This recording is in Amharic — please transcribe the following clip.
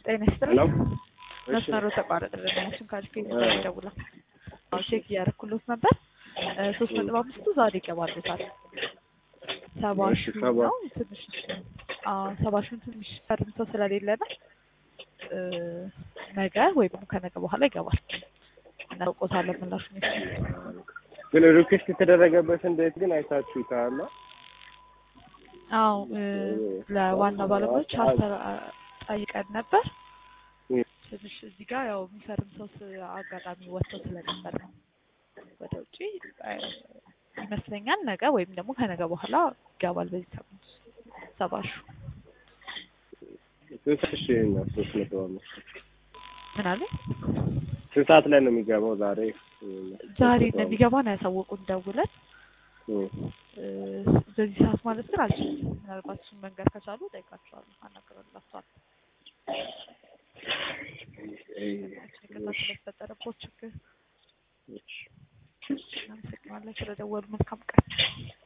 ጤና ይስጥልኝ። ሄሎ እሺ መስመሩ ተቋረጠልን። እሱን ካልክ እ- ደውላ አዎ ቼክ እያደረኩሎት ነበር። እ፣ ሶስት ነጥብ አምስቱ ዛሬ ይገባሉታል። ሰባ እሺ፣ ሺህ ሰባ ነው ትንሽ አዎ ሰባ ሺህ ትንሽ ፈርምቶ ስለሌለ ነው እ፣ ነገ ወይ ደግሞ ከነገ በኋላ ይገባል። እናውቆታለን ምላሹ ግን ሪኩዌስት የተደረገበት እንዴት ግን አይታችሁታል? አዎ እ፣ ለዋና ባለሙያዎች አሰራ- ጠይቀን ነበር። እ- ትንሽ እዚህ ጋር ያው የሚፈርም ሰው ስ- አጋጣሚ ወጥቶ ስለነበር ነው ወደ ውጭ እ፣ ይመስለኛል። ነገ ወይም ደግሞ ከነገ በኋላ ይገባል። በዚህ ሳምንት ውስጥ ሰባ ሺህ ስንት ሰዓት እሺ ነው? ሶስት ነጥብ አምስት ምን አለ ስንት ሰዓት ላይ ነው የሚገባው ዛሬ? ዛሬ እንደሚገባ ነው ያሳወቁን ደውለን። እ፣ እ፣ በዚህ ሰዓት ማለት ግን አልችልም። ምናልባት እሱን መንገድ ከቻሉ ጠይቃቸዋለሁ፣ አናግረላቸዋለሁ። ጭንቅላት ስለተፈጠረበት ችግር እሺ። እናመሰግናለን ስለደወሉ። መልካም ቀን